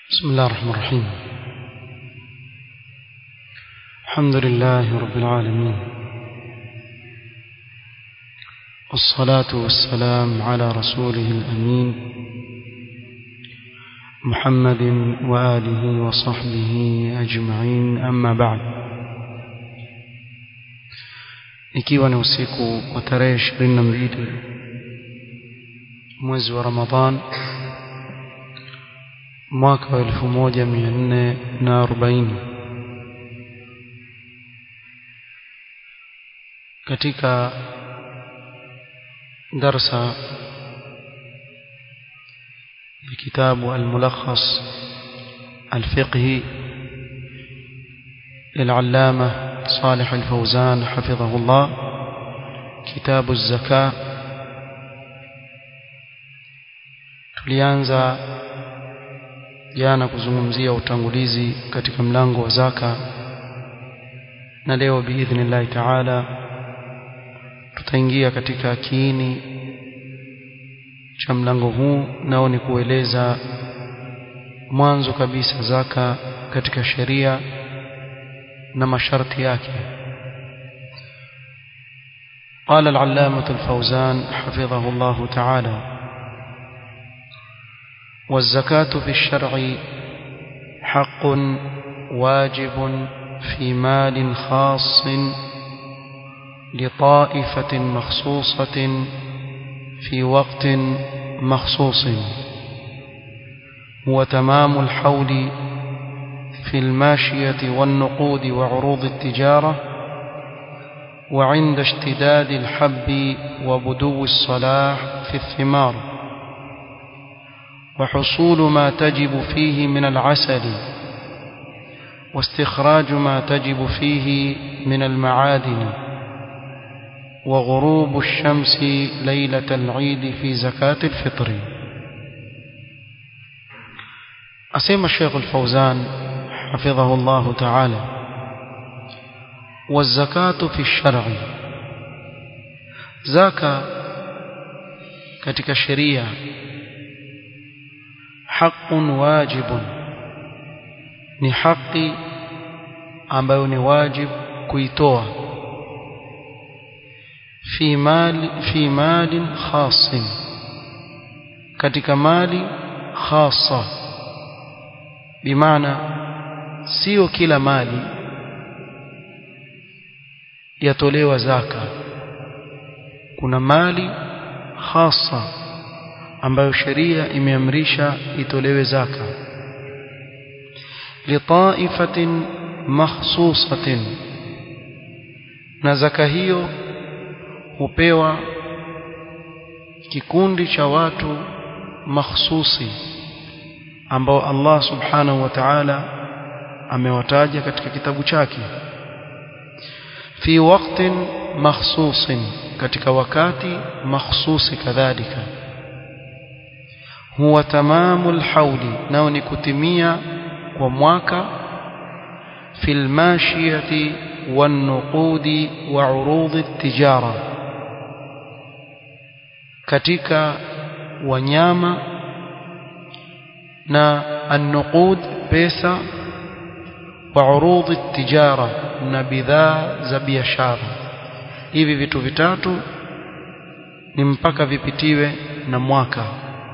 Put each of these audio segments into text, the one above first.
بسم الله الرحمن الرحيم الحمد لله رب العالمين والصلاة والسلام على رسوله الأمين محمد وآله وصحبه أجمعين أما بعد ikiwa ni usiku wa tarehe ishirini na mbili mwezi wa Ramadhan mwaka wa elfu moja mia nne na arobaini katika darsa ya kitabu الملخص الفقهي للعلامة صالح الفوزان حفظه الله كتاب الزكاة tulianza jana kuzungumzia utangulizi katika mlango wa zaka na leo biidhnillahi taala tutaingia katika kiini cha mlango huu nao ni kueleza mwanzo kabisa zaka katika sheria na masharti yake قال العلامة الفوزان حفظه الله تعالى والزكاة في الشرع حق واجب في مال خاص لطائفة مخصوصة في وقت مخصوص هو تمام الحول في الماشية والنقود وعروض التجارة وعند اشتداد الحب وبدو الصلاح في الثمار وحصول ما تجب فيه من العسل واستخراج ما تجب فيه من المعادن وغروب الشمس ليلة العيد في زكاة الفطر أسيم الشيخ الفوزان حفظه الله تعالى والزكاة في الشرع زكاة katika sheria haqqun wajibun ni haki ambayo ni wajib kuitoa fi mali fi malin khasin katika mali khasa bimaana sio kila mali yatolewa zaka kuna mali khasa ambayo sheria imeamrisha itolewe zaka litaifatin makhsusatin na zaka hiyo hupewa kikundi cha watu makhsusi ambao Allah subhanahu wa ta'ala amewataja katika kitabu chake fi waqtin makhsusin katika wakati makhsusi kadhalika huwa tamamul hauli nao ni kutimia kwa mwaka fil mashiyati wan nuqudi wa urudi tijara katika wanyama na an-nuqud pesa wa urudi tijara na bidhaa za biashara hivi vitu vitatu ni mpaka vipitiwe na mwaka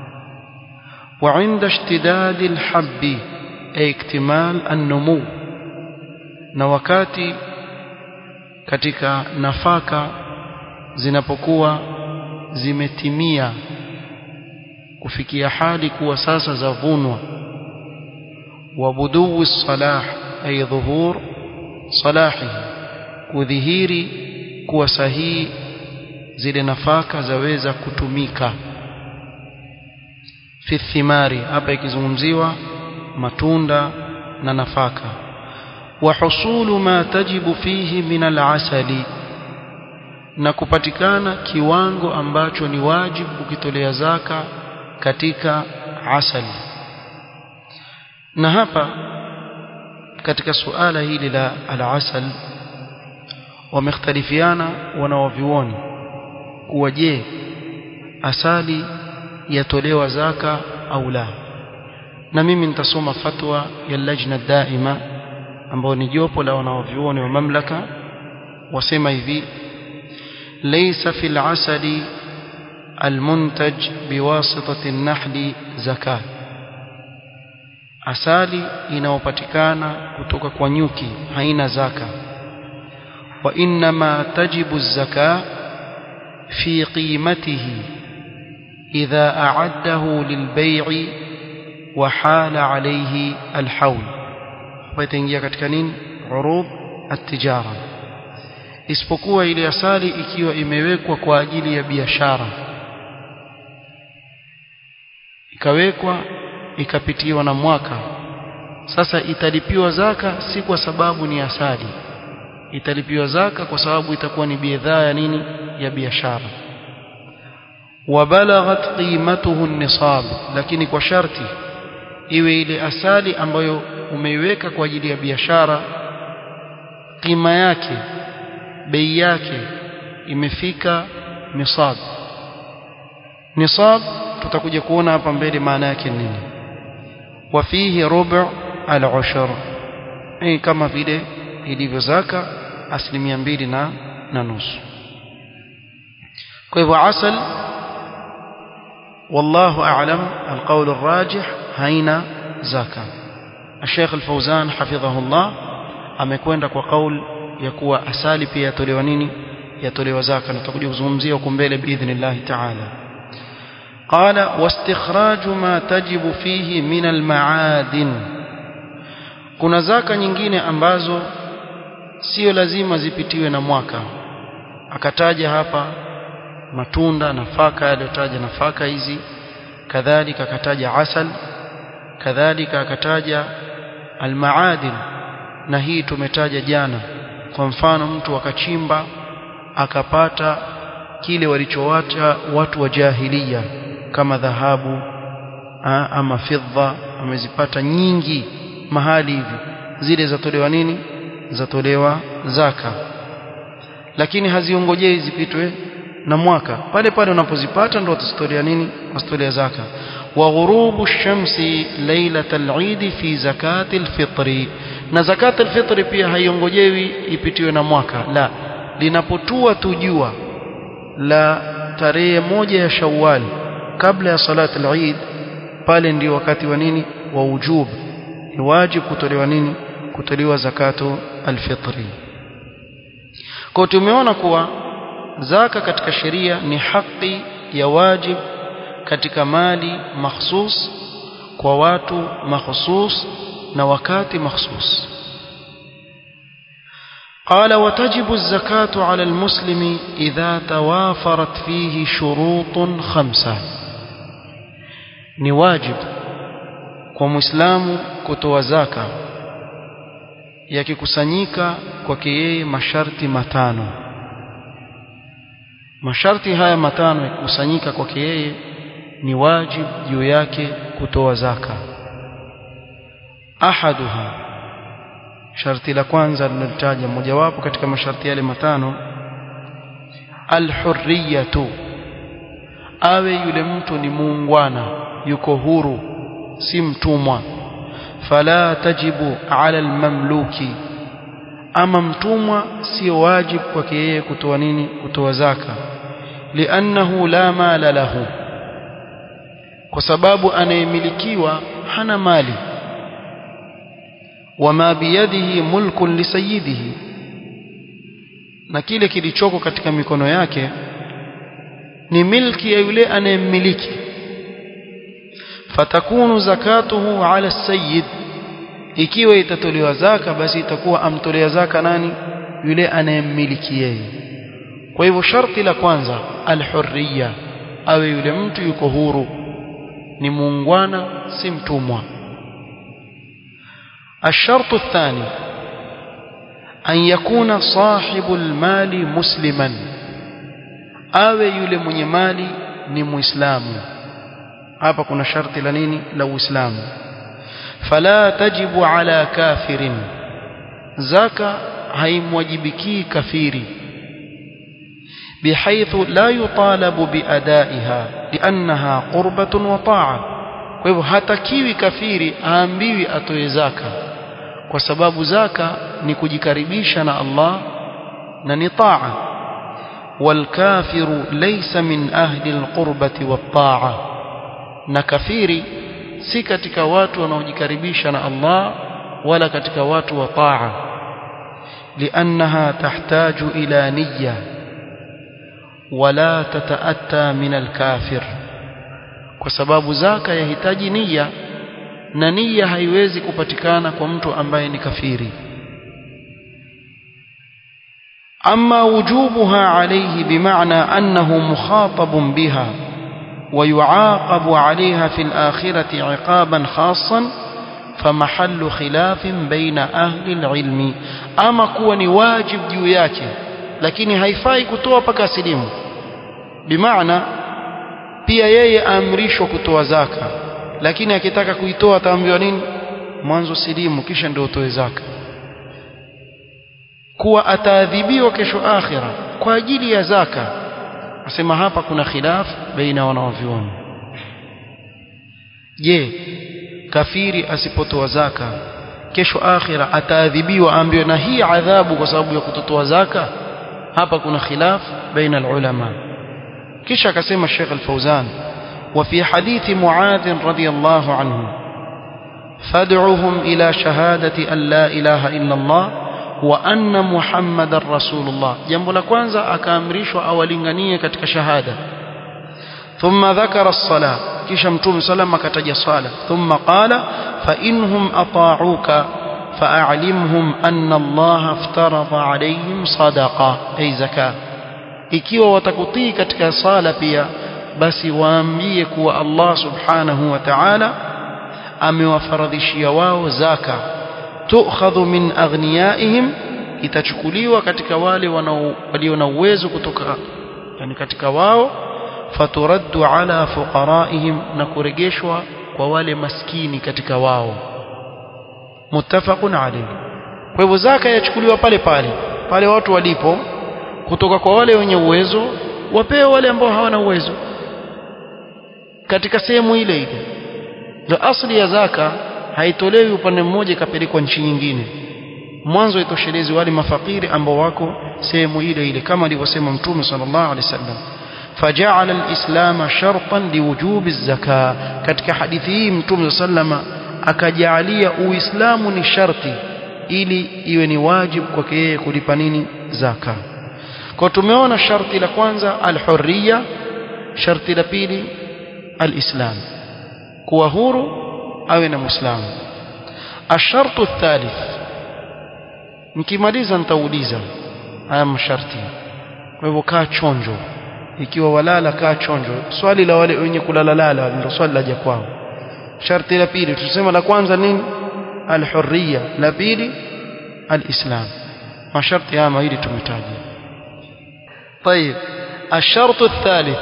وعند اشتداد الحب أي اكتمال النمو na wakati katika nafaka zinapokuwa zimetimia kufikia hali kuwa sasa zavunwa wabuduu salah ay dhuhur salahi kudhihiri kuwa sahihi zile nafaka zaweza kutumika fi thimari hapa ikizungumziwa matunda na nafaka wa husulu ma tajibu fihi min al-asali na kupatikana kiwango ambacho ni wajibu kukitolea zaka katika asali na hapa katika suala hili la al-asal wamekhtalifiana wanaovioni kuwa je asali yatolewa zaka au la na mimi nitasoma fatwa ya lajna daima ambao ni jopo la wanaovyuoni wa mamlaka wasema hivi laysa fil asali المنتج بواسطة النحل زكاة asali inayopatikana kutoka kwa nyuki haina zaka wa inma tajibu zaka fi qimatihi idha a'addahu lilbay'i wa hala alayhi alhawl hapa itaingia katika nini urud at-tijara isipokuwa ile asali ikiwa imewekwa kwa ajili ya biashara ikawekwa ikapitiwa na mwaka sasa italipiwa zaka si kwa sababu ni asali italipiwa zaka kwa sababu itakuwa ni bidhaa ya nini ya biashara wabalaghat qimatuhu nisab lakini kwa sharti iwe ile asali ambayo umeiweka kwa ajili ya biashara qima yake bei yake imefika nisab nisab tutakuja kuona hapa mbele maana yake nini wafihi rubu al-ushr eh kama vile ilivyo zaka asilimia mbili na na nusu kwa hivyo asal والله أعلم القول الراجح هين زكاة الشيخ الفوزان حفظه الله amekwenda kwa kaul ya kuwa asali pia yatolewa nini yatolewa zaka na tutakuja kuzungumzia huko mbele biidhnillah ta'ala قال واستخراج ما تجب فيه من المعادن kuna zaka nyingine ambazo sio lazima zipitiwe na mwaka akataja hapa matunda nafaka aliyotaja nafaka hizi kadhalika akataja asal kadhalika akataja almaadin na hii tumetaja jana kwa mfano mtu akachimba akapata kile walichowacha watu wa jahiliya kama dhahabu ama fidha amezipata nyingi mahali hivi zile zatolewa nini zatolewa zaka lakini haziongojei zipitwe na mwaka pale pale unapozipata ndo utazitolea nini utazitolea zaka wa ghurubu shamsi lailatal eid fi zakati alfitri na zakati alfitri pia haiongojewi ipitiwe na mwaka la linapotua tu jua la tarehe moja ya Shawwal kabla ya salat al-Eid pale ndio wakati wa nini wa ujub ni wajib kutolewa nini kutolewa zakatu al-fitri kwa tumeona kuwa zaka katika sheria ni haki ya wajib katika mali makhsus kwa watu makhsus na wakati makhsus قال وتجب الزكاة على المسلم إذا توافرت فيه شروط خمسة نواجب ومسلم كتوى زكاة yakikusanyika kwake yeye masharti matano masharti haya matano yakikusanyika kwake yeye ni wajib juu yake kutoa zaka ahaduha sharti la kwanza linalotaja mojawapo katika masharti yale matano alhurriyatu awe yule mtu ni muungwana yuko huru si mtumwa fala tajibu ala almamluki ama mtumwa sio wajib kwake yeye kutoa nini kutoa zaka liannahu la mala lahu kwa sababu anayemilikiwa hana mali wama biyadihi mulkun lisayidihi na kile kilichoko katika mikono yake ni milki ya yule anayemmiliki fatakunu zakatuhu ala sayyid ikiwa itatolewa zaka basi itakuwa amtolea zaka nani yule anayemmiliki yeye kwa hivyo sharti la kwanza alhurriya awe yule mtu yuko huru ni muungwana si mtumwa الشرط الثاني أن يكون صاحب المال مسلما awe yule mwenye mali ni muislamu hapa kuna sharti la nini la uislamu fala tajibu ala kafirin zaka haimwajibiki kafiri بحيث لا يطالب بأدائها لأنها قربة وطاعة kwa hivyo hatakiwi kafiri aambiwi atoe zaka kwa sababu zaka ni kujikaribisha na Allah na ni taa والكافر ليس من أهل القربة والطاعة na kafiri si katika watu wanaojikaribisha na Allah wala katika watu wa taa لأنها تحتاج إلى نية ولا تتأتى من الكافر kwa sababu zaka yahitaji nia na nia haiwezi kupatikana kwa mtu ambaye ni kafiri أما وجوبها عليه بمعنى أنه مخاطب بها ويعاقب عليها في الآخرة عقابا خاصا فمحل خلاف بين أهل العلم أما كون واجب جوياك لكن هيفai kutoa paka silimu bimaana pia yeye aamrishwa kutoa zaka lakini akitaka kuitoa ataambiwa nini mwanzo silimu kisha ndio utoe zaka kuwa ataadhibiwa kesho akhira kwa ajili ya zaka asema hapa kuna khilaf baina wanawavyuoni je kafiri asipotoa zaka kesho akhira ataadhibiwa ambiwe na hii adhabu kwa sababu ya kutotoa zaka hapa kuna khilaf baina ulama kisha akasema Sheikh Al-Fauzan وفي حديث معاذ رضي الله عنه فادعوهم إلى شهادة أن لا إله إلا الله وأن محمد رسول الله جنب لكوانزا أكامريش أولنغنية كتك شهادة ثم ذكر الصلاة كشمتم سلم كتج صلاة ثم قال فإنهم أطاعوك فأعلمهم أن الله افترض عليهم صدقة أي زكاة ikiwa watakutii katika sala pia basi waambie kuwa Allah subhanahu wa ta'ala amewafaradhishia wao zaka tukhadhu min aghniyaihim itachukuliwa katika wale walio na uwezo kutoka yani katika wao faturaddu ala fuqaraihim na kurejeshwa kwa wale maskini katika wao muttafaqun alayhi kwa hivyo zaka yachukuliwa pale pale pale watu walipo kutoka kwa wale wenye uwezo wapewe wale ambao hawana uwezo katika sehemu ile ile ndio asli ya zaka haitolewi upande mmoja ikapelekwa nchi nyingine mwanzo itoshelezi wale mafakiri ambao wako sehemu ile ile kama alivyosema mtume sallallahu alaihi wasallam فجعل الإسلام شرطا لوجوب الزكاة katika hadithi hii mtume sallama akajalia uislamu ni sharti ili iwe ni wajibu kwake yeye kulipa nini zaka kwa tumeona sharti la kwanza alhurriya sharti la pili alislam kuwa huru awe na muislamu ashartu thalith nikimaliza nitauliza haya masharti kwa hivyo kaa chonjo ikiwa walala kaa chonjo swali la wale wenye kulala lala ndio swali laja kwao sharti la pili tusema la kwanza nini alhurriya la pili alislam masharti haya mawili tumetaja طيب الشرط الثالث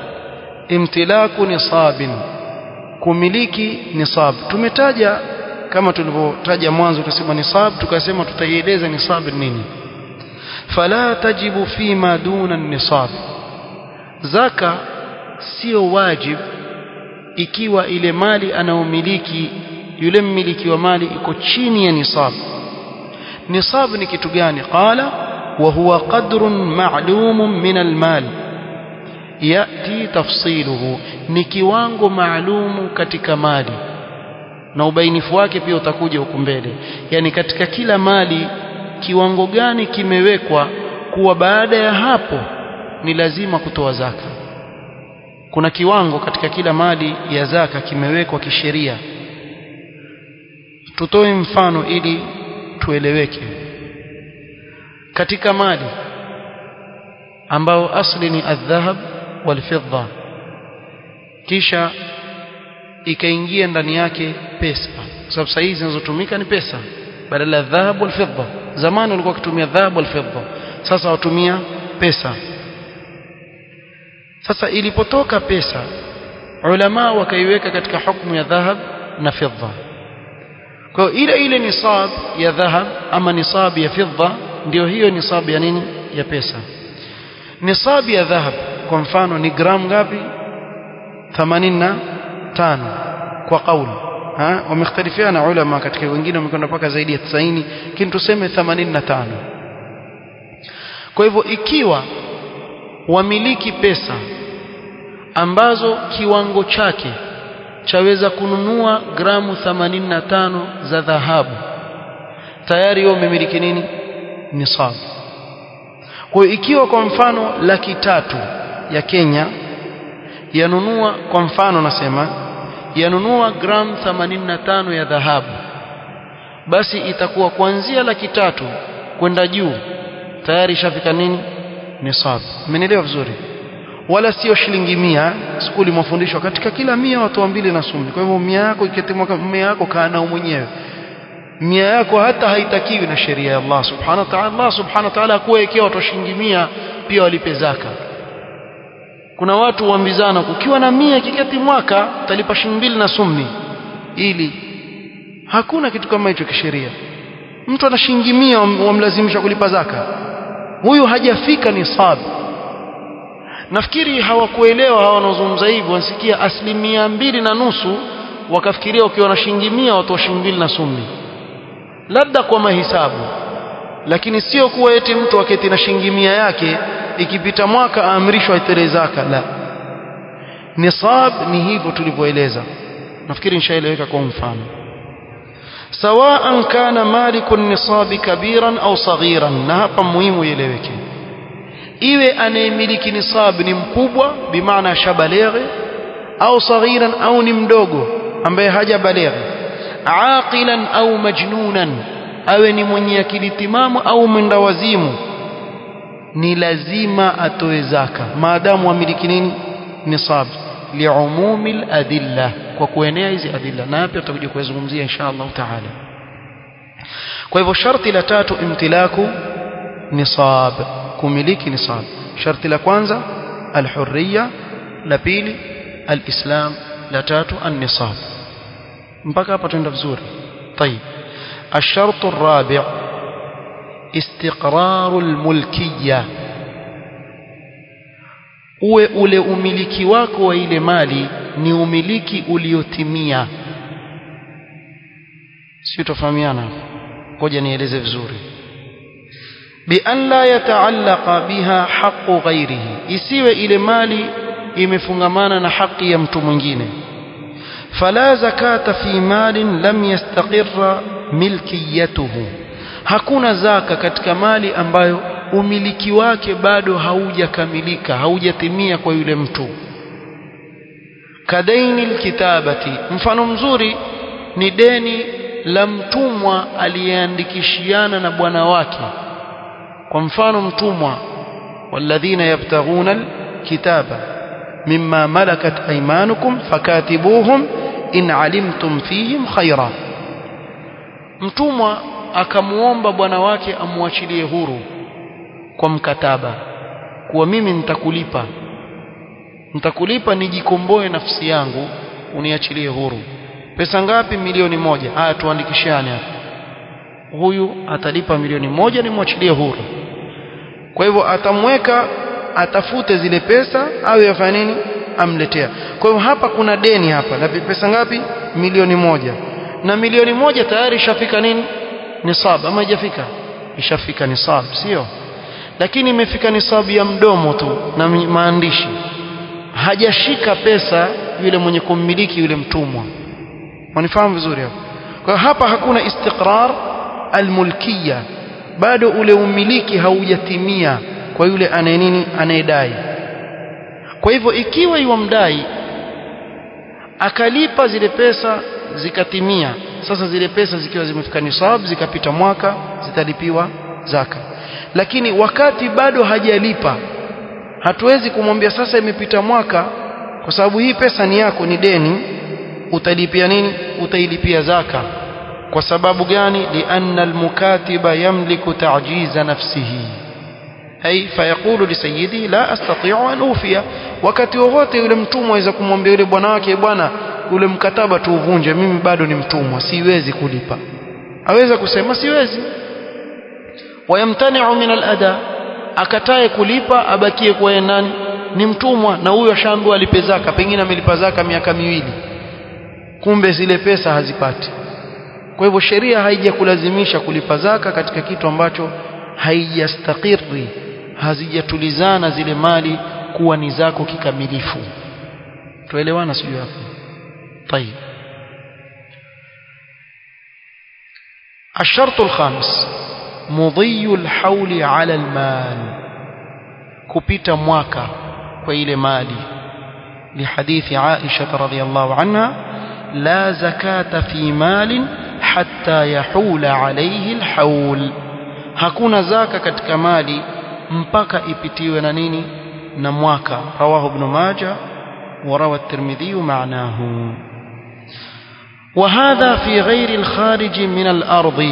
امتلاك نصاب kumiliki nisab tumetaja kama tulivyotaja mwanzo tukasema nisab tukasema tutaieleza nisab nini fala tajibu fima duna nisab zaka sio wajib ikiwa ile mali anaomiliki yule mmiliki wa mali iko chini ya nisab nisab ni kitu gani qala wa huwa qadrun ma'lum min almal yati tafsiluhu ni kiwango maalumu katika mali na ubainifu wake pia utakuja huku mbele yani katika kila mali kiwango gani kimewekwa kuwa baada ya hapo ni lazima kutoa zaka kuna kiwango katika kila mali ya zaka kimewekwa kisheria tutoe mfano ili tueleweke katika mali ambao asli ni adhahab walfidda kisha ikaingia ndani yake pesa kwa sababu sasa hizi zinazotumika ni pesa badala ya dhahab walfidda zamani walikuwa wakitumia dhahab walfidda sasa watumia pesa sasa ilipotoka pesa ulama wakaiweka katika hukumu ya dhahab na fidda kwa ile ile nisab ya dhahab ama nisab ya fidda ndio hiyo nisab ya nini ya pesa nisab ya dhahab kwa mfano ni gram ngapi 85 kwa kauli ha wamekhtalifiana ulama katika wengine wamekwenda mpaka zaidi ya 90 lakini tuseme 85 kwa hivyo ikiwa wamiliki pesa ambazo kiwango chake chaweza kununua gramu 85 za dhahabu tayari wewe umemiliki nini nisab kwa hiyo ikiwa kwa mfano laki tatu ya Kenya yanunua kwa mfano nasema yanunua gramu 85 ya dhahabu basi itakuwa kuanzia laki tatu kwenda juu tayari ishafika nini nisab umenielewa vizuri wala sio shilingi mia skuli mafundisho katika kila mia watu mbili na sumi kwa hivyo mia yako ikitimwa mia yako kaa nao mwenyewe mia yako hata haitakiwi na sheria ya Allah subhanahu wa ta'ala Allah subhanahu wa ta'ala kuwa ikiwa watu shilingi mia pia walipe zaka kuna watu huambizana ukiwa na mia kiketi mwaka utalipa shilingi mbili na sumi ili hakuna kitu kama hicho kisheria mtu ana shilingi mia wamlazimisha kulipa zaka huyu hajafika nisab nafikiri hawakuelewa hawa wanaozungumza hivyo wanasikia asilimia mbili na nusu wakafikiria ukiwa na shilingi mia watoa shilingi mbili na sumi labda kwa mahisabu lakini sio kuwa eti mtu aketi na shilingi mia yake ikipita mwaka aamrishwa itoe zaka la nisab ni hivyo tulivyoeleza nafikiri nishaeleweka kwa mfano sawaan kana maliku nisabi kabiran au saghiran na hapa muhimu ieleweke iwe anayemiliki nisab ni mkubwa bimaana shabaleghe au saghiran au ni mdogo ambaye hajabaleghe aqilan au majnunan awe ni mwenye akili timamu au mwenda wazimu ni lazima atoe zaka maadamu amiliki nini nisab liumumi aladilla kwa kuenea hizi adilla na hapa tutakuja kuzungumzia insha Allah taala kwa hivyo sharti la tatu imtilaku nisab kumiliki nisab sharti la kwanza alhurriya la pili alislam la tatu an-nisab mpaka hapa tuenda vizuri طيب الشرط الرابع استقرار الملكيه uwe ule umiliki wako wa ile mali ni umiliki uliotimia sio tofahamiana ngoja nieleze vizuri bi an la yataallaqa biha haqqu ghairihi isiwe ile mali imefungamana na haki ya mtu mwingine fala zakata fi malin lam yastaqirra milkiyatuhu hakuna zaka katika mali ambayo umiliki wake bado haujakamilika haujatimia kwa yule mtu kadaini alkitabati mfano mzuri ni deni la mtumwa aliyeandikishiana na bwana wake kwa mfano mtumwa walladhina yabtaghuna alkitaba mimma malakat aymanukum fakatibuhum in alimtum fihim khaira mtumwa akamuomba bwana wake amwachilie huru kwa mkataba kuwa mimi nitakulipa nitakulipa nijikomboe nafsi yangu uniachilie huru pesa ngapi milioni moja haya tuandikishane hapa huyu atalipa milioni moja nimwachilie huru kwa hivyo atamweka atafute zile pesa au yafanye nini amletea kwa hivyo hapa kuna deni hapa na pesa ngapi milioni moja na milioni moja tayari ishafika nini nisab ama haijafika ishafika nisab sio lakini imefika nisabu ya mdomo tu na maandishi hajashika pesa yule mwenye kummiliki yule mtumwa wanifahamu vizuri hapo kwa hapa hakuna istiqrar almulkiya bado ule umiliki haujatimia kwa yule anaye nini anayedai kwa hivyo ikiwa yuamdai akalipa zile pesa zikatimia sasa zile pesa zikiwa zimefika nisab zikapita mwaka zitalipiwa zaka lakini wakati bado hajalipa hatuwezi kumwambia sasa imepita mwaka kwa sababu hii pesa ni yako ni deni utalipia nini utailipia zaka kwa sababu gani lianna almukatiba yamliku ta'jiza nafsihi hay fayaqulu lisayidi la astati'u an ufiya wakati wowote yule mtumwa aweza kumwambia yule bwana wake bwana ule mkataba tuuvunje mimi bado ni mtumwa siwezi kulipa aweza kusema siwezi wayamtani'u min al-ada akatae kulipa abakie kwa yeye nani ni mtumwa na huyo ashaambiwa alipe zaka pengine amelipa zaka miaka miwili kumbe zile pesa hazipati kwa hivyo sheria haijakulazimisha kulipa zaka katika kitu ambacho haijastakiri hazijatulizana zile mali kuwa ni zako kikamilifu tuelewana sijui hapo طيب الشرط الخامس مضي الحول على المال kupita mwaka kwa ile mali لحديث عائشة رضي الله عنها لا زكاة في مال حتى يحول عليه الحول hakuna zaka katika mali mpaka ipitiwe na nini na mwaka rawahu ibn majah وروى الترمذي معناه وهذا في غير الخارج من الأرض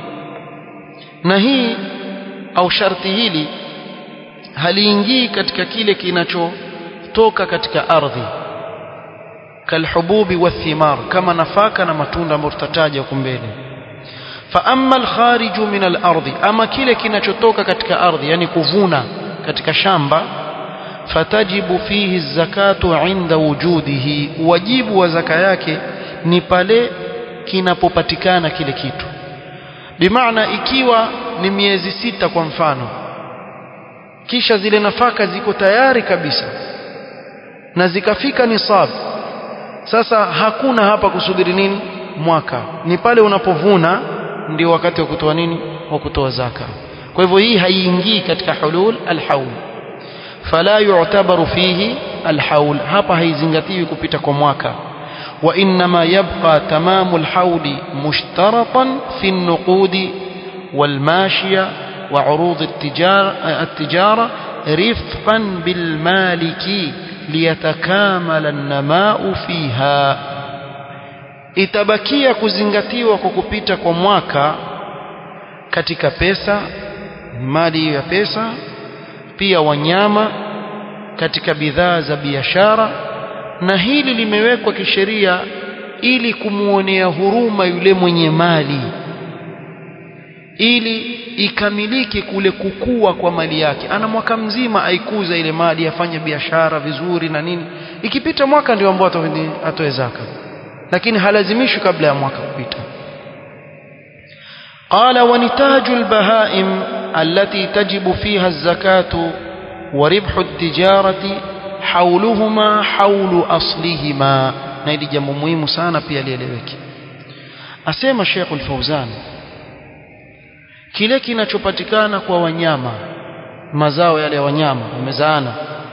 نهي أو شرط hili haliingii katika kile kinachotoka katika ardhi kalhububi wathimar kama nafaka na matunda ambayo tutataja huko mbele fa amma alkhariju min alardi ama kile kinachotoka katika ardhi yani kuvuna katika shamba fatajibu fihi zakatu inda wujudihi wajibu wa zaka yake ni pale kinapopatikana kile kitu bimaana ikiwa ni miezi sita kwa mfano kisha zile nafaka ziko tayari kabisa na zikafika nisab sasa hakuna hapa kusubiri nini mwaka ni pale unapovuna ndio wakati wa kutoa nini wa kutoa zaka kwa hivyo hii haiingii katika hulul alhaul fala yu'tabaru fihi alhaul hapa haizingatiwi kupita kwa mwaka وإنما يبقى تمام الحول مشترطا في النقود والماشية وعروض التجارة, التجارة رفقا بالمالك ليتكامل النماء فيها itabakia kuzingatiwa kwa kupita kwa mwaka katika pesa mali ya pesa pia wanyama katika bidhaa za biashara na hili limewekwa kisheria ili kumuonea huruma yule mwenye mali ili ikamilike kule kukua kwa mali yake ana mwaka mzima aikuza ile mali afanye biashara vizuri na nini ikipita mwaka ndio ambao atoe zaka lakini halazimishwi kabla ya mwaka kupita قال ونتاج البهائم التي تجب فيها الزكاة وربح التجارة حولهما حول أصلهما na hili jambo muhimu sana pia lieleweke asema Sheikh Al-Fauzan kile kinachopatikana kwa wanyama mazao yale ya wanyama wamezaana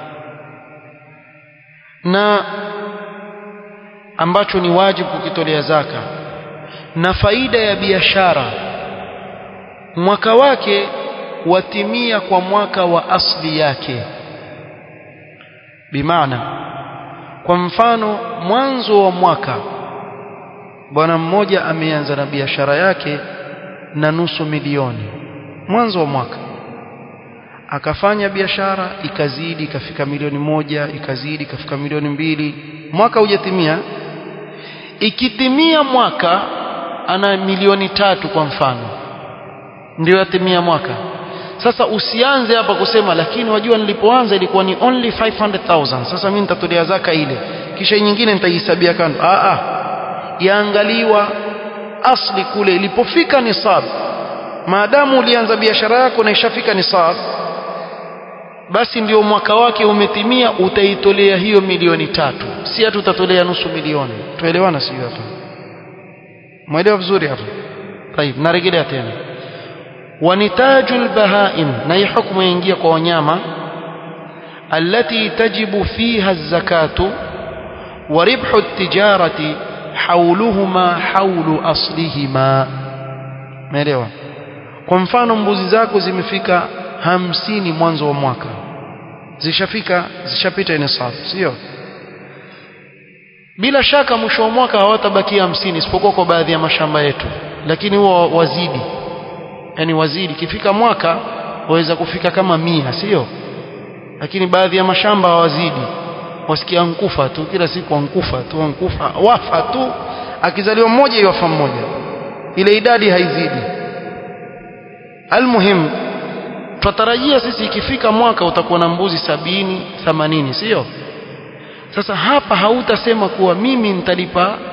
na ambacho ni wajibu kukitolea zaka na faida ya biashara mwaka wake watimia kwa mwaka wa asli yake bimaana kwa mfano mwanzo wa mwaka bwana mmoja ameanza na biashara yake na nusu milioni mwanzo wa mwaka akafanya biashara ikazidi ikafika milioni moja ikazidi ikafika milioni mbili mwaka hujatimia ikitimia mwaka ana milioni tatu kwa mfano ndio yatimia mwaka sasa usianze hapa kusema lakini wajua nilipoanza ilikuwa ni only 500,000 sasa mimi nitatolea zaka ile kisha nyingine nitaihesabia kando ah ah yaangaliwa asli kule ilipofika nisab maadamu ulianza biashara yako na ishafika nisab basi ndio mwaka wake umetimia utaitolea hiyo milioni tatu si hata utatolea nusu milioni tuelewana sio hapa mwelewa vizuri hapa طيب narejelea tena ونتاج البهائم نهي حكم ينجي kwa wanyama التي تجب فيها الزكاة وربح التجارة حولهما حول أصلهما مelewa kwa mfano mbuzi zako zimefika hamsini mwanzo wa mwaka zishafika zishapita nisab sio bila shaka mwisho wa mwaka hawatabakia hamsini isipokuwa kwa baadhi ya mashamba yetu lakini huwa wazidi yani wazidi kifika mwaka waweza kufika kama mia sio lakini baadhi ya mashamba hawazidi wasikia nkufa tu kila siku ankufa tu ankufa wafa tu akizaliwa mmoja iwafa mmoja ile idadi haizidi almuhim tutarajia sisi ikifika mwaka utakuwa na mbuzi sabini themanini sio sasa hapa hautasema kuwa mimi nitalipa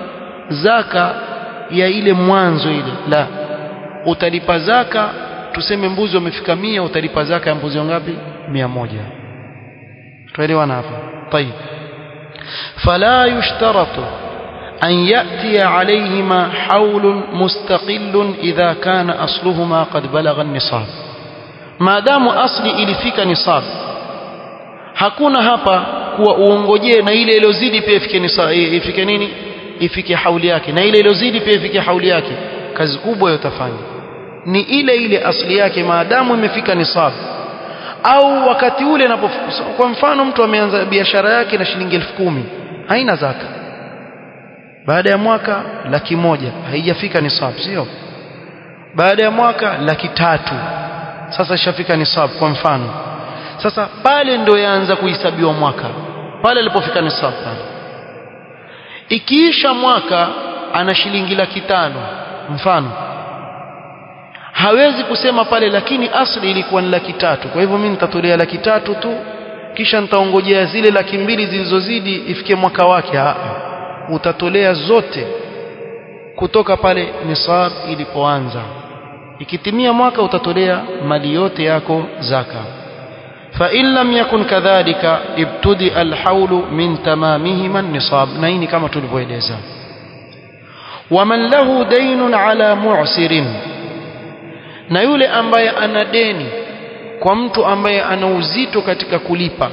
zaka ya ile mwanzo ile la utalipa zaka tuseme mbuzi wamefika mia utalipa zaka ya mbuzi wangapi mia moja tuelewana hapa طيب فلا يشترط أن يأتي عليهما حول مستقل إذا كان أصلهما قد بلغ النصاب ما دام أصلي ilifika nisab hakuna hapa kuwa uongojee na ile iliyozidi pia ifike nisab ifike nini ifike hauli yake na ile iliyozidi pia ifike hauli yake kazi kubwa yotafanya ni ile ile asli yake maadamu imefika nisab au wakati ule anapo kwa mfano mtu ameanza biashara yake na shilingi elfu kumi haina zaka baada ya mwaka laki moja haijafika nisab sio baada ya mwaka laki tatu sasa ishafika nisab kwa mfano sasa pale ndo yaanza kuhesabiwa mwaka pale alipofika nisab pale ikiisha mwaka ana shilingi laki tano mfano hawezi kusema pale lakini asli ilikuwa ni laki tatu kwa hivyo mimi nitatolea laki tatu tu kisha nitaongojea zile laki mbili zilizozidi ifike mwaka wake Haa. utatolea zote kutoka pale nisab ilipoanza ikitimia mwaka utatolea mali yote yako zaka فإن لم يكن كذلك ابتدأ الحول من تمامهما النصاب نين كما تلفويلeza ومن له دين على معسر na yule ambaye ana deni kwa mtu ambaye ana uzito katika kulipa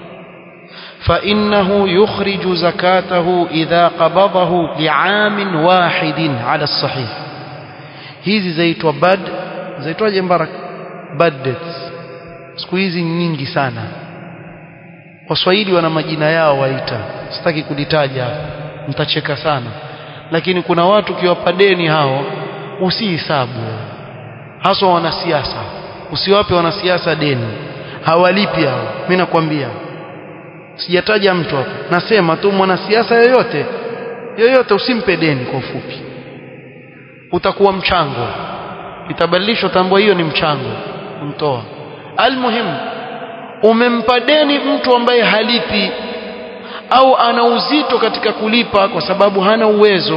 فإنه يخرج زكاته إذا قبضه لعام واحد على الصحيح hizi zaitwa bad zaitwaje mbarak bad debts siku hizi nyingi sana waswahili wana majina yao waita sitaki kulitaja mtacheka sana lakini kuna watu ukiwapa deni hao usihisabu haswa wanasiasa usiwape wanasiasa deni hawalipi hao mimi nakwambia sijataja mtu hapo nasema tu mwanasiasa yoyote yoyote usimpe deni kwa ufupi utakuwa mchango itabadilishwa tambua hiyo ni mchango kumtoa almuhim umempa deni mtu ambaye halipi au ana uzito katika kulipa kwa sababu hana uwezo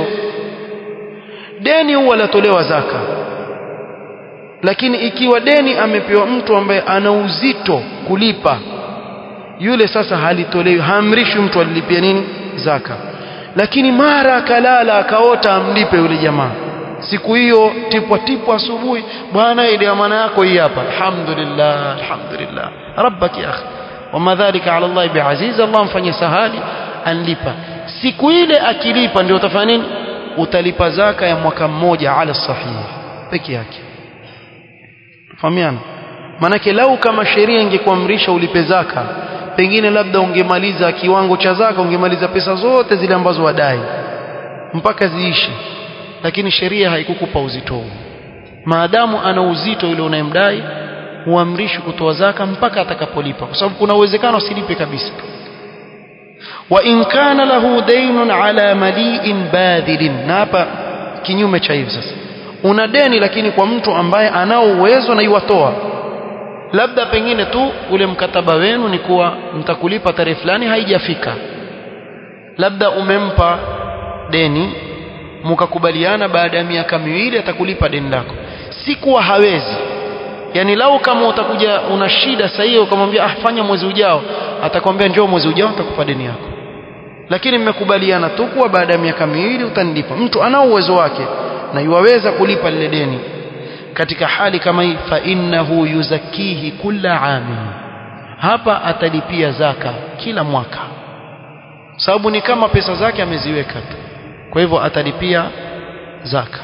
deni huwa latolewa zaka lakini ikiwa deni amepewa mtu ambaye ana uzito kulipa yule sasa halitolewi haamrishwi mtu alilipia nini zaka lakini mara akalala akaota amlipe yule jamaa siku hiyo tipwa tipwa asubuhi bwana ile amana yako hii hapa alhamdulillah alhamdulillah rabbak ya akhi wama dhalika ala Allah biaziz Allah mfanye sahali anlipa siku ile akilipa ndio utafanya nini utalipa zaka ya mwaka mmoja ala sahih peke yake fahamiana manake lau kama sheria ingekuamrisha ulipe zaka pengine labda ungemaliza kiwango cha zaka ungemaliza pesa zote zile ambazo wadai mpaka ziishi lakini sheria haikukupa uzito huo maadamu ana uzito yule unayemdai huamrishi kutoa zaka mpaka atakapolipa kwa sababu kuna uwezekano asilipe kabisa wa in kana lahu daynun ala mali'in badhilin na hapa kinyume cha hivi sasa una deni lakini kwa mtu ambaye anao uwezo na iwatoa labda pengine tu ule mkataba wenu ni kuwa mtakulipa tarehe fulani haijafika labda umempa deni mkakubaliana baada ya miaka miwili atakulipa deni lako si kuwa hawezi yani lau kama utakuja una shida sasa hiyo ukamwambia ah fanya mwezi ujao atakwambia njoo mwezi ujao nitakupa deni yako lakini mmekubaliana tu kuwa baada ya miaka miwili utanilipa mtu ana uwezo wake na yuwaweza kulipa lile deni katika hali kama hii fa innahu yuzakihi kulla amin hapa atalipia zaka kila mwaka sababu ni kama pesa zake ameziweka tu kwa hivyo atalipia zaka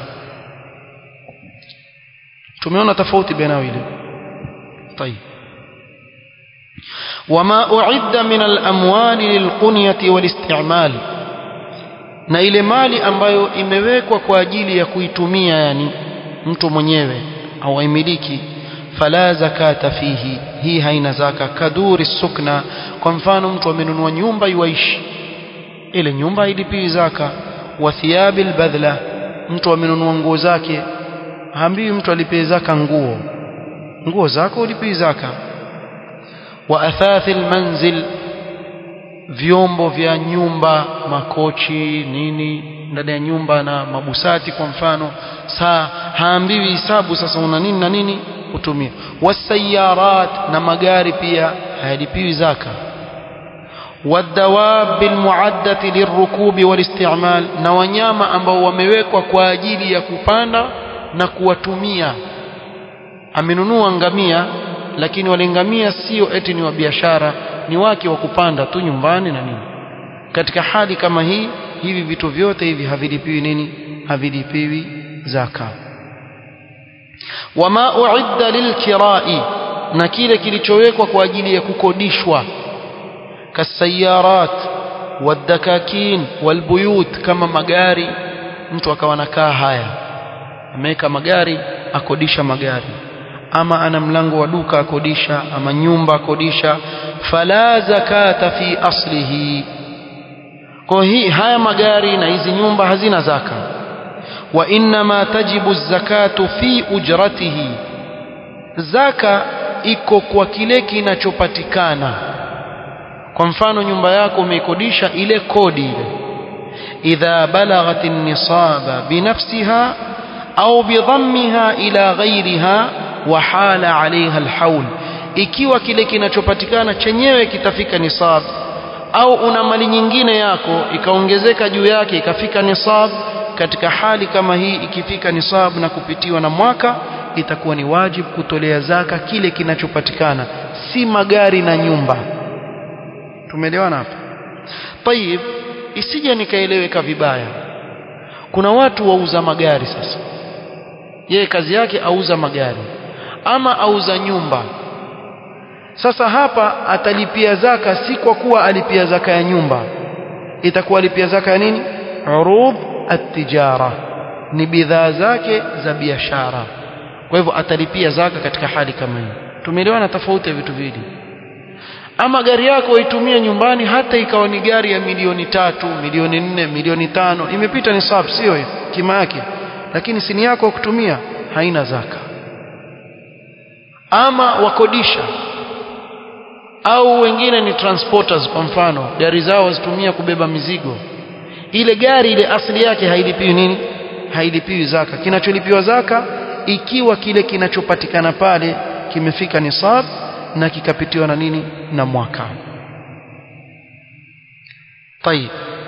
tumeona tofauti baina wili طيب وما أعد من الأموال للقنية والاستعمال na ile mali ambayo imewekwa kwa ajili ya kuitumia yani mtu mwenyewe au aimiliki fala zakata fihi hii haina zaka kaduri sukna kwa mfano mtu amenunua nyumba yuishi ile nyumba ilipi zaka wa thiyabil badla mtu amenunua nguo zake haambiwi mtu alipie zaka nguo nguo zako ulipie zaka wa athathil manzil vyombo vya nyumba makochi nini ndani ya nyumba na mabusati kwa mfano saa haambiwi hisabu sasa una nini na nini kutumia wasayarat na magari pia hayalipiwi zaka والدواب المعدة للركوب والاستعمال na wanyama ambao wamewekwa kwa ajili ya kupanda na kuwatumia amenunua ngamia lakini wale ngamia sio eti ni wa biashara ni wake wa kupanda tu nyumbani na nini katika hali kama hii hivi vitu vyote hivi havilipiwi nini havilipiwi zaka wama uidda lilkirai na kile kilichowekwa kwa ajili ya kukodishwa kasayarat wadakakin walbuyut kama magari mtu akawa nakaa haya ameweka magari akodisha magari ama ana mlango wa duka akodisha ama nyumba akodisha fala zakata fi aslihi kwa hii haya magari na hizi nyumba hazina zaka wa inma tajibu zakatu fi ujratihi zaka iko kwa kile kinachopatikana kwa mfano nyumba yako umeikodisha ile kodi ile idha balaghat an-nisaba binafsiha au bidhammiha ila ghairiha wa hala alaiha alhaul ikiwa kile kinachopatikana chenyewe kitafika nisab au una mali nyingine yako ikaongezeka juu yake ikafika nisab katika hali kama hii ikifika nisab na kupitiwa na mwaka itakuwa ni wajibu kutolea zaka kile kinachopatikana si magari na nyumba tumeelewana hapa tayib isije nikaeleweka vibaya kuna watu wauza magari sasa yeye kazi yake auza magari ama auza nyumba sasa hapa atalipia zaka si kwa kuwa alipia zaka ya nyumba itakuwa alipia zaka ya nini urud at-tijara ni bidhaa zake za biashara kwa hivyo atalipia zaka katika hali kama hii tumeelewana tofauti ya vitu viwili ama gari yako waitumie nyumbani hata ikawa ni gari ya milioni tatu milioni nne milioni tano imepita ni sab sio hiyo kima yake lakini sini yako kutumia haina zaka ama wakodisha au wengine ni transporters kwa mfano gari zao wazitumia kubeba mizigo ile gari ile asili yake hailipiwi nini hailipiwi zaka kinacholipiwa zaka ikiwa kile kinachopatikana pale kimefika nisab na kikapitiwa na nini na mwaka طيب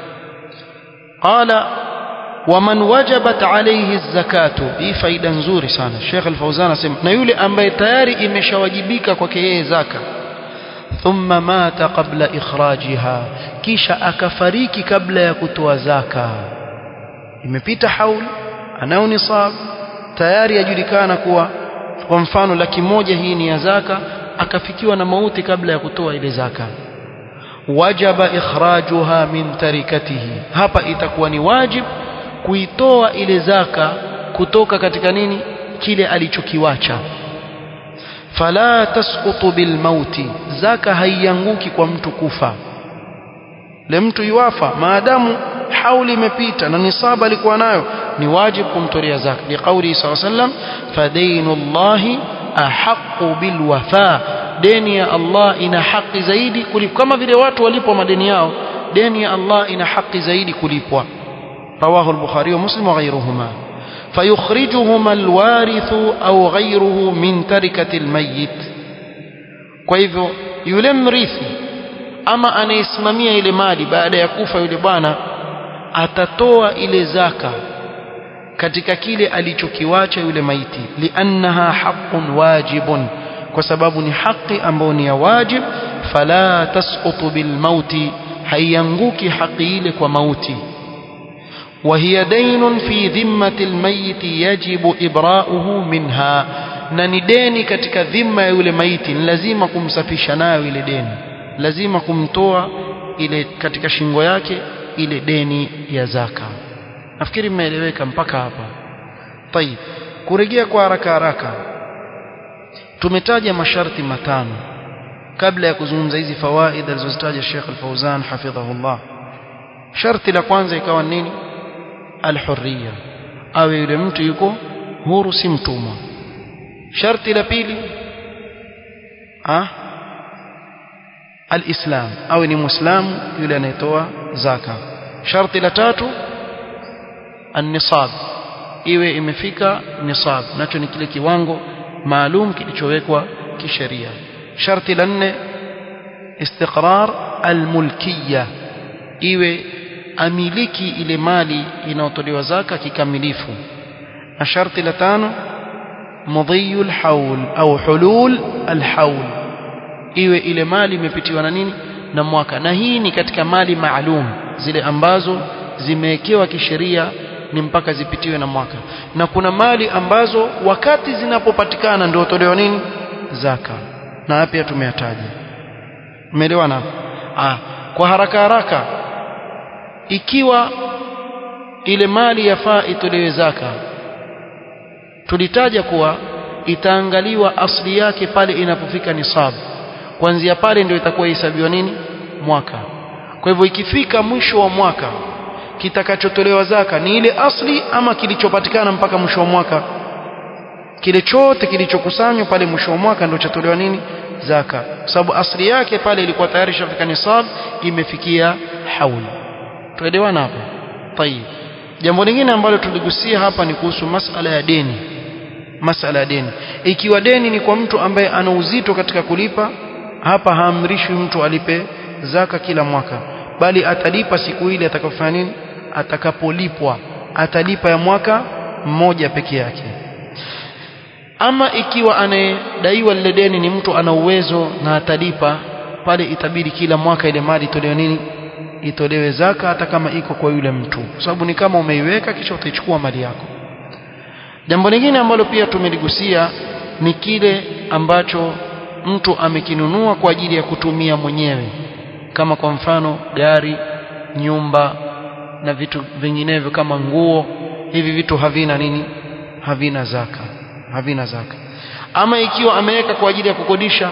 قال ومن وجبت عليه الزكاه hii faida nzuri sana Sheikh Al-Fauzan asema na yule ambaye tayari imeshawajibika kwake yeye zaka thumma mata qabla ikhrajiha kisha akafariki kabla ya kutoa zaka imepita haul anao nisab tayari yajulikana kuwa kwa mfano laki moja hii ni ya zaka akafikiwa na mauti kabla ya kutoa ile zaka wajaba ikhrajuha min tarikatihi hapa itakuwa ni wajib kuitoa ile zaka kutoka katika nini kile alichokiwacha fala tasqutu bilmauti zaka haianguki kwa mtu kufa le mtu yuwafa maadamu hauli imepita na nisaba alikuwa nayo ni wajibu kumtolea zaka liqauli sallallahu alayhi wasallam fadainullahi ahqqu bilwafa deni ya Allah ina haki zaidi kulipwa kama vile watu walipwa madeni yao deni ya Allah ina haki zaidi kulipwa رواه البخاري ومسلم وغيرهما فيخرجهما الوارث أو غيره من تركة الميت kwa hivyo yule mrithi ama anayesimamia ile mali baada ya kufa yule bwana atatoa ile zaka katika kile alichokiwacha yule maiti liannaha haqqun wajibun kwa sababu ni haki ambayo ni ya wajib fala tasqutu bilmauti haianguki haki ile kwa mauti وهي دين في ذمة الميت يجب إبراؤه منها na ni deni katika dhima ya yule maiti ni lazima kumsafisha nayo ile deni lazima kumtoa ile katika shingo yake ile deni ya zaka nafikiri mmeeleweka mpaka hapa tayib kurejea kwa haraka haraka tumetaja masharti matano kabla ya kuzungumza hizi fawaida alizozitaja Sheikh Al-Fauzan hafidhahullah sharti la kwanza ikawa nini alhurriya awe yule mtu yuko huru si mtumwa sharti la pili ah alislam awe ni muislamu yule anayetoa zaka sharti la tatu an-nisab iwe imefika nisab nacho ni kile kiwango maalum kilichowekwa kisheria sharti la nne istiqrar almulkiyya iwe amiliki ile mali inayotolewa zaka kikamilifu na sharti la tano mudhiyu alhaul au hulul alhaul iwe ile mali imepitiwa na nini na mwaka na hii ni katika mali maalum zile ambazo zimewekewa kisheria ni mpaka zipitiwe na mwaka na kuna mali ambazo wakati zinapopatikana ndio tolewa nini zaka na pia tumeyataja umeelewana ah kwa haraka haraka ikiwa ile mali yafaa itolewe zaka tulitaja kuwa itaangaliwa asli yake pale inapofika nisabu kuanzia pale ndio itakuwa hesabiwa nini mwaka kwa hivyo ikifika mwisho wa mwaka kitakachotolewa zaka ni ile asli ama kilichopatikana mpaka mwisho wa mwaka kile chote kilichokusanywa pale mwisho wa mwaka ndio chatolewa nini zaka kwa sababu asli yake pale ilikuwa tayari shafika nisab imefikia hauli tuelewana hapo tayib jambo lingine ambalo tuligusia hapa ni kuhusu masala ya deni masala ya deni ikiwa deni ni kwa mtu ambaye ana uzito katika kulipa hapa haamrishwi mtu alipe zaka kila mwaka bali atalipa siku ile atakapofanya nini atakapolipwa atalipa ya mwaka mmoja peke yake ama ikiwa anayedaiwa lile deni ni mtu ana uwezo na atalipa pale itabidi kila mwaka ile mali itolewe nini itolewe zaka hata kama iko kwa yule mtu kwa sababu ni kama umeiweka kisha utaichukua mali yako jambo lingine ambalo pia tumeligusia ni kile ambacho mtu amekinunua kwa ajili ya kutumia mwenyewe kama kwa mfano gari nyumba na vitu vinginevyo kama nguo hivi vitu havina nini havina zaka havina zaka ama ikiwa ameweka kwa ajili ya kukodisha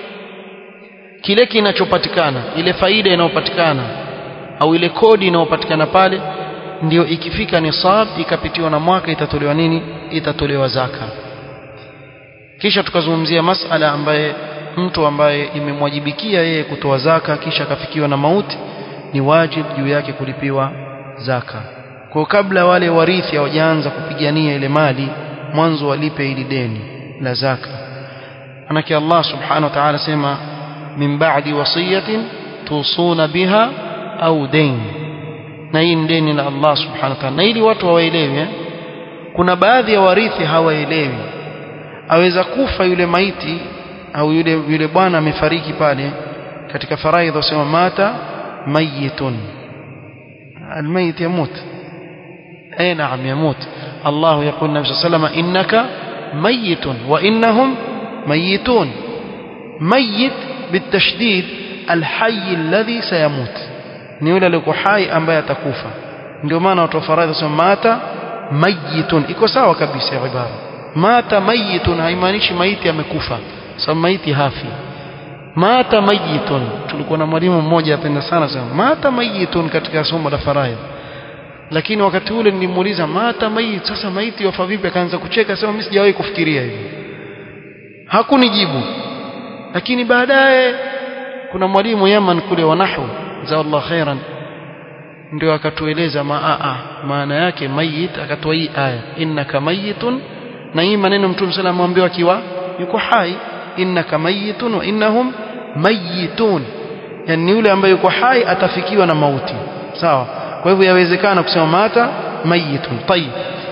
kile kinachopatikana ile faida inayopatikana au ile kodi inayopatikana pale ndio ikifika nisab ikapitiwa na mwaka itatolewa nini itatolewa zaka kisha tukazungumzia masala ambaye mtu ambaye imemwajibikia yeye kutoa zaka kisha akafikiwa na mauti ni wajibu juu yake kulipiwa zaka kwa kabla wale warithi hawajaanza kupigania ile mali mwanzo walipe ili deni la zaka manake Allah subhanahu wa ta'ala sema min ba'di wasiyatin tusuna biha au dain na hii ni deni la Allah subhanahu wa ta'ala na ili watu hawaelewi eh? kuna baadhi ya warithi hawaelewi aweza kufa yule maiti au yule yule bwana amefariki pale katika faraidha wasema mata mayitun almayit yamut اي نعم يموت الله يقول النبي صلى الله عليه وسلم انك ميت وانهم ميتون ميت بالتشديد الحي الذي سيموت ni yule aliyekuwa hai ambaye atakufa ndio maana watu wa faradhi wasema mata mayitun iko sawa kabisa ya ibara mata mayitun haimaanishi maiti amekufa sababu maiti hafi mata mayitun tulikuwa na mwalimu mmoja apenda sana sana mata mayitun katika somo la faraidh lakini wakati ule nilimuuliza mata mayit sasa maiti wafa vipi akaanza kucheka sema mimi sijawahi kufikiria hivyo hakunijibu lakini baadaye kuna mwalimu Yaman kule wa nahwu Allah khairan ndio akatueleza maa maana yake mayit akatoa hii aya innaka mayitun na hii maneno mtume sallallahu alayhi wasallam akiwa yuko hai innaka mayitun wa innahum mayitun yani yule ambaye yuko hai atafikiwa na mauti sawa kwa hivyo yawezekana kusema mata mayitun tayib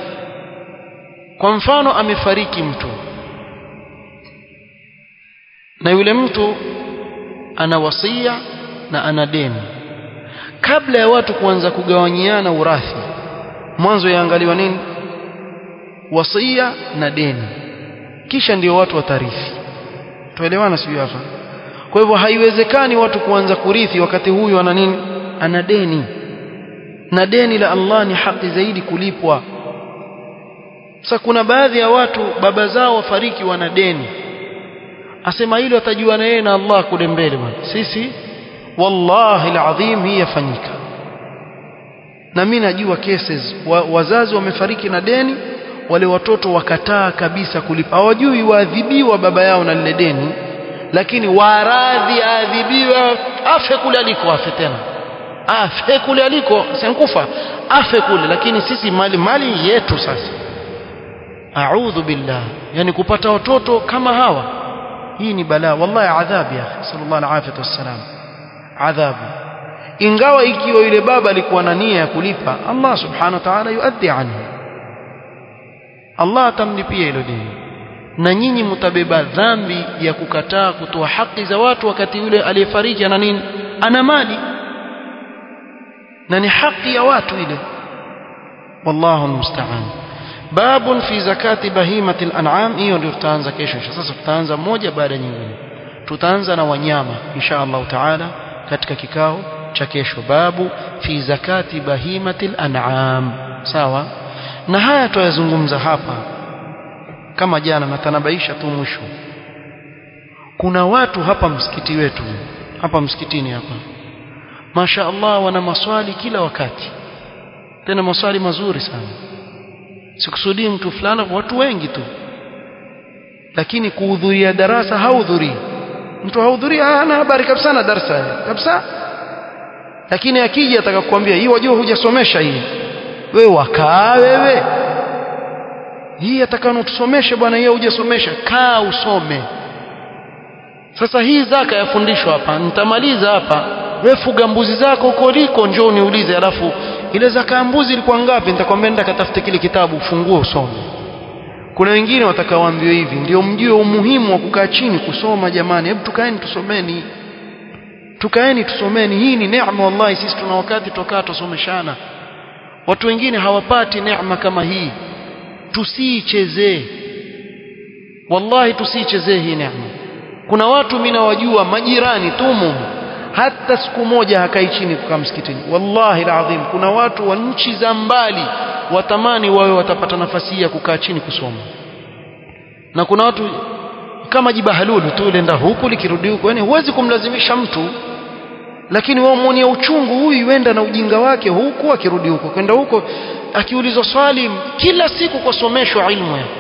kwa mfano amefariki mtu na yule mtu ana wasia na ana deni kabla ya watu kuanza kugawanyiana urathi mwanzo yaangaliwa nini wasia na deni kisha ndio watu watarithi tuelewana sio hapa kwa hivyo haiwezekani watu kuanza kurithi wakati huyu ana nini ana deni na deni la Allah ni haki zaidi kulipwa sasa kuna baadhi ya watu baba zao wafariki wana deni asema hilo atajua na yeye na Allah kule mbele bwana sisi wallahi alazim hii yafanyika na mimi najua cases wa, wazazi wamefariki na deni wale watoto wakataa kabisa kulipa hawajui waadhibiwa baba yao na lile deni lakini waradhi aadhibiwe afe kule aliko afe tena afe kule aliko senkufa afe kule lakini sisi mali mali yetu sasa a'udhu billah yani kupata watoto kama hawa hii ni balaa wallahi adhabu ya sallallahu alaihi wasallam adhabu ingawa ikiwa yule baba alikuwa na nia ya kulipa Allah subhanahu wa ta'ala yuaddi anhu Allah atamlipia hilo deni na nyinyi mtabeba dhambi ya kukataa kutoa haki za watu wakati yule aliyefariki ana nini ana mali na ni haki ya watu ile wallahu almusta'an babun fi zakati bahimati al-an'am hiyo ndio tutaanza kesho sasa tutaanza moja baada ya nyingine tutaanza na wanyama insha Allah taala katika kikao cha kesho babu fi zakati bahimati al-an'am sawa na haya tuyazungumza hapa kama jana natanabaisha tu mwisho kuna watu hapa msikiti wetu hapa msikitini hapa Masha Allah wana maswali kila wakati tena maswali mazuri sana sikusudii mtu fulani watu wengi tu lakini kuhudhuria darasa hahudhurii mtu hahudhurii hana habari kabisa na darasa kabisa lakini akija atakakwambia hii wajua hujasomesha hii wewe wakaa wewe hii atakano tusomeshe bwana hiyo hujasomesha kaa usome sasa hii zaka yafundishwa hapa nitamaliza hapa wewe fuga mbuzi zako huko liko njoo niulize alafu ile zaka ya mbuzi ilikuwa ngapi nitakwambia nenda katafute kile kitabu ufungue usome kuna wengine watakaoambiwa hivi ndio mjue umuhimu wa kukaa chini kusoma jamani hebu tukaeni tusomeni tukaeni tusomeni hii ni neema wallahi sisi tuna wakati tukaa tusomeshana watu wengine hawapati neema kama hii tusiichezee wallahi tusiichezee hii neema kuna watu mimi nawajua majirani tumu hata siku moja hakai chini kukaa msikitini wallahi alazim kuna watu wa nchi za mbali watamani wawe watapata nafasi ya kukaa chini kusoma na kuna watu kama jibahalulu tu lenda huku likirudi huku yani huwezi kumlazimisha mtu lakini wao muonia uchungu huyu yuenda na ujinga wake huku akirudi huko kwenda huko akiulizwa swali kila siku kusomeshwa ilmu ya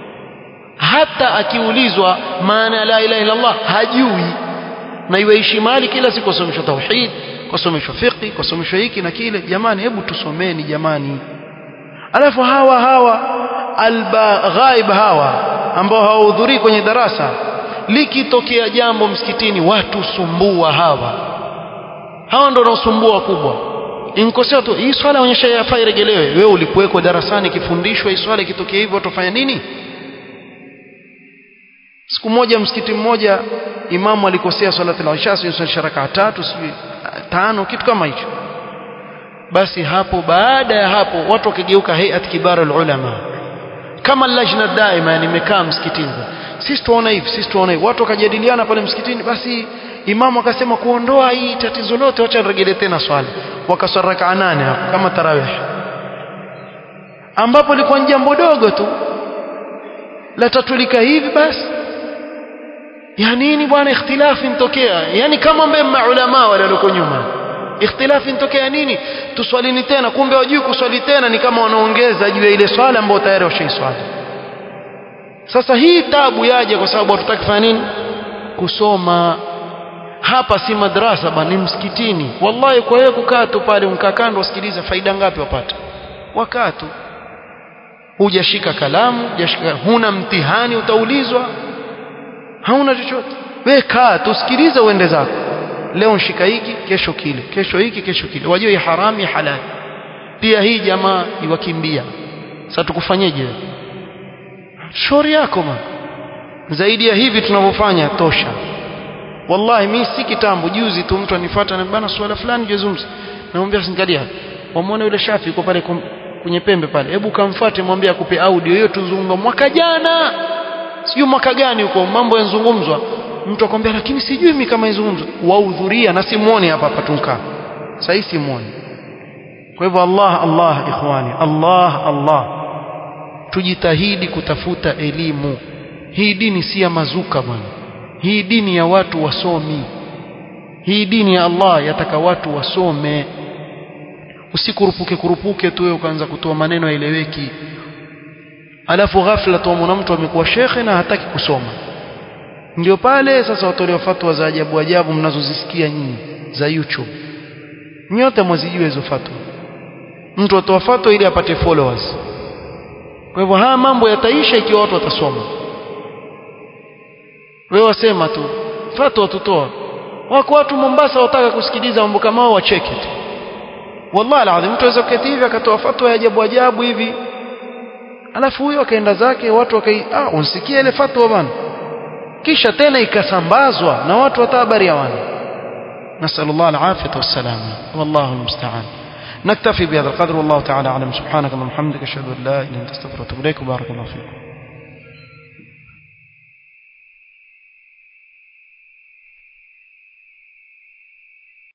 hata akiulizwa maana la ilaha illa Allah hajui na iweishi mali kila siku kusomeshwa tauhid kusomeshwa fiqh kusomeshwa hiki na kile jamani hebu tusomeni jamani alafu hawa hawa albaghaib hawa ambao hawahudhurii kwenye darasa likitokea jambo msikitini watu sumbua hawa hawa ndio wanaosumbua wakubwa inkosea tu hii swala onyesha yafaa iregelewe wewe ulikuweko darasani ikifundishwa hii swala ikitokea hivyo utafanya nini siku moja msikiti mmoja imamu alikosea salati al-isha sio rakaa tatu sijui tano kitu kama hicho basi hapo baada ya hapo watu wakigeuka hayat kibar ulama kama lajna daima yani imekaa msikitini sisi tuona hivi sisi tuona hivi watu wakajadiliana pale msikitini basi imamu akasema kuondoa hii tatizo lote acha niregelee tena swala wakaswali rakaa nane hapo kama tarawih ambapo ilikuwa ni jambo dogo tu la tatulika hivi basi ya nini bwana ikhtilafi intokea yani kama mbele maulama wale walio nyuma ikhtilafi intokea nini tuswalini tena kumbe wajui kuswali tena ni kama wanaongeza juu ya ile swala ambayo tayari washaiswali sasa hii tabu yaje kwa sababu hatutaki kufanya nini kusoma hapa si madrasa bali ni msikitini wallahi kwa hiyo kukaa tu pale unkaa kando usikiliza faida ngapi wapata wakaa tu hujashika kalamu hujashika huna mtihani utaulizwa hauna chochote wewe kaa tusikilize uende zako leo nshika hiki kesho kile kesho hiki kesho kile wajua hii haramu ya halali pia hii jamaa iwakimbia sasa tukufanyeje shauri yako ma zaidi ya hivi tunavyofanya tosha wallahi mimi si kitambo juzi tu mtu anifuata na bana swala fulani jezumzi namwambia singalia wamwone yule shafi yuko pale kwenye pembe pale hebu kamfuate mwambie akupe audio hiyo tuzungumza mwaka jana sijui mwaka gani huko mambo yanazungumzwa mtu akwambia lakini sijui mimi kama izungumzwa wahudhuria na simuone hapa hapa tunkaa sasa simuone kwa hivyo Allah Allah ikhwani Allah Allah tujitahidi kutafuta elimu hii dini si ya mazuka bwana hii dini ya watu wasomi hii dini ya Allah yataka watu wasome usikurupuke kurupuke tu wewe ukaanza kutoa maneno yaeleweki alafu ghafla tuamuna mtu amekuwa shekhe na hataki kusoma ndio pale sasa watolewa fatwa za ajabu ajabu mnazozisikia nyinyi za YouTube nyote mwazijue hizo fatwa mtu atoa fatwa ili apate followers kwa hivyo haya mambo yataisha ikiwa watu watasoma wewe wasema tu fatwa tutoa wako watu Mombasa wataka kusikiliza mambo kama hao wacheke tu wallahi alazim mtu aweza kuketi hivi akatoa fatwa ya ajabu ajabu hivi alafu huyo akaenda zake watu wakai ah unsikia ile fatwa bwana kisha tena ikasambazwa na watu hata habari hawana نسأل الله العافية والسلامة والله المستعان نكتفي بهذا القدر والله تعالى أعلم سبحانك اللهم وبحمدك أشهد أن لا إله إلا أنت أستغفرك وأتوب إليك وبارك الله فيكم